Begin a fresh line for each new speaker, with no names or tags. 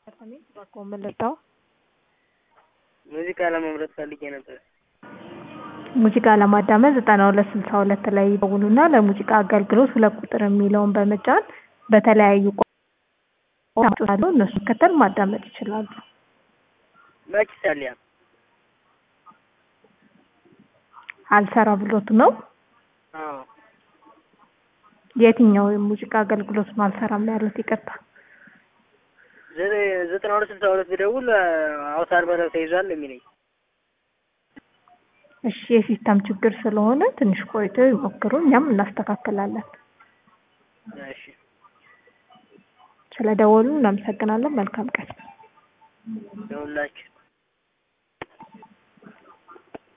መለጣው
ሙዚቃ ለመምረጥ ፈልጌ ነበር።
ሙዚቃ ለማዳመጥ ዘጠና ሁለት ስልሳ ሁለት ላይ ይደውሉና ለሙዚቃ አገልግሎት ሁለት ቁጥር የሚለውን በመጫን በተለያዩ ቋንቋዎች እነሱ መከተል ማዳመጥ ይችላሉ።
መች ይሳልያ
አልሰራ ብሎት ነው።
አዎ
የትኛው የሙዚቃ አገልግሎት ነው አልሰራም ያሉት? ይቅርታ
ዘ- ዘጠና ሁለት ስልሳ ሁለት ብደውል አውታር መረብ ተይዟል የሚለኝ
እሺ፣ የሲስተም ችግር ስለሆነ ትንሽ ቆይተው ይሞክሩ፣ እኛም እናስተካክላለን።
እሺ
ስለደወሉ እናመሰግናለን። መልካም ቀን።
ደውላችሁ